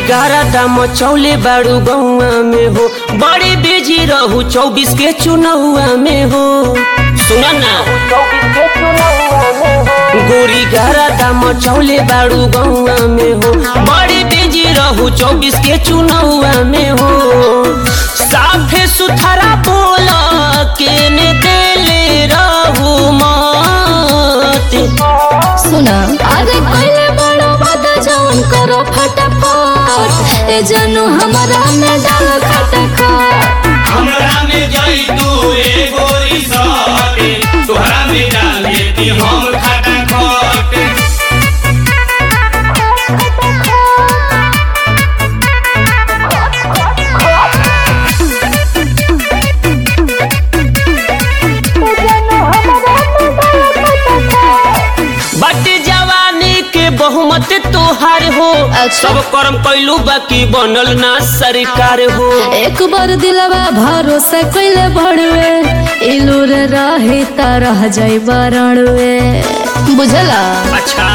गारा दाम चौले बाड़ू गौआ में हो बड़ी बिजी रहू चौबीस के चुनौआ में हो सुना ना गोरी गारा दाम चौले बाड़ू गौआ में हो बड़ी बिजी रहू चौबीस के चुनौआ में हो साफे सुथरा बोला केने देले रहू मत सुना अरे पहले बड़ो बता जौन करो फटाफट ए जानू हमारा में डाल खटखट हमरा में जाई तू ए गोरी साटे तोहरा में डाल देती हम खाता खट बट जवानी के बहुमत तोहार हो अच्छा। सब कर्म कैलू बाकी बनल ना सरकार हो एक बार दिलवा भरोसा कैले बड़वे इलूर रही त रह जाई बरणवे बुझला अच्छा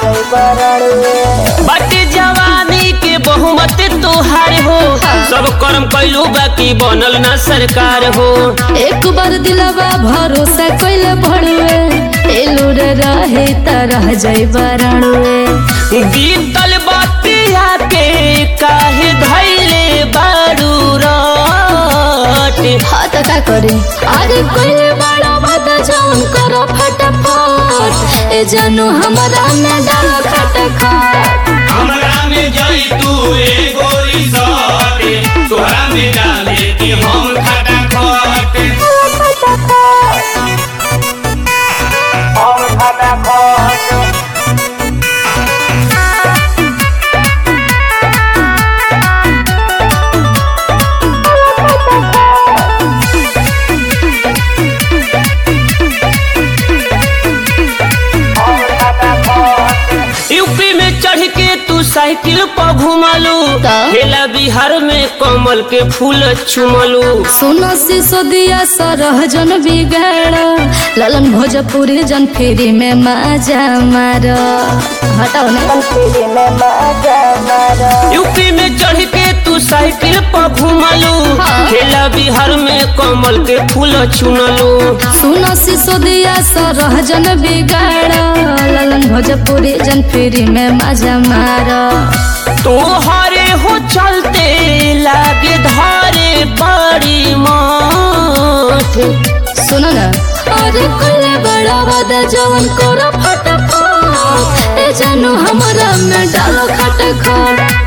बट जवानी के बहुमत तोहार हो सब कर्म कैलू बाकी बनल ना सरकार हो एक बार दिलवा भरोसा कैले बड़वे इलूर रही त रह जाई बरणवे बीतल बतिया के काहे धैले बारू रट हाँ तो का करी अरे कोई बड़ा बात जौन करो फटाफट ए जानू हमारा में डाल खटखट हमरा में जाई तू ए गोरी साटे तोहरा में डाल देती हम खाता खट हम खाता खट यूपी में चढ़ के तू साइकिल पर घुमलू का? हेला बिहार में कमल के फूल चुमलू सुनो सिसो दिया सरह जन बिगाड़ ललन भोजपुरी जन फेरी में माजा मार हटाओ ना यूपी में चढ़ के तू साइकिल पर घुमलू हाँ। हेला बिहार में कमल के फूल चुनलू सुनो सिसो दिया सरह जन बिगाड़ ललन भोजपुरी जन फेरी में माजा मार तोहरे हो चलते लागे धारे बड़ी माठ सुनो ना अरे कोई बड़ा वादा जवन करो फटाफट ए जानू हमारा में डालो खटखट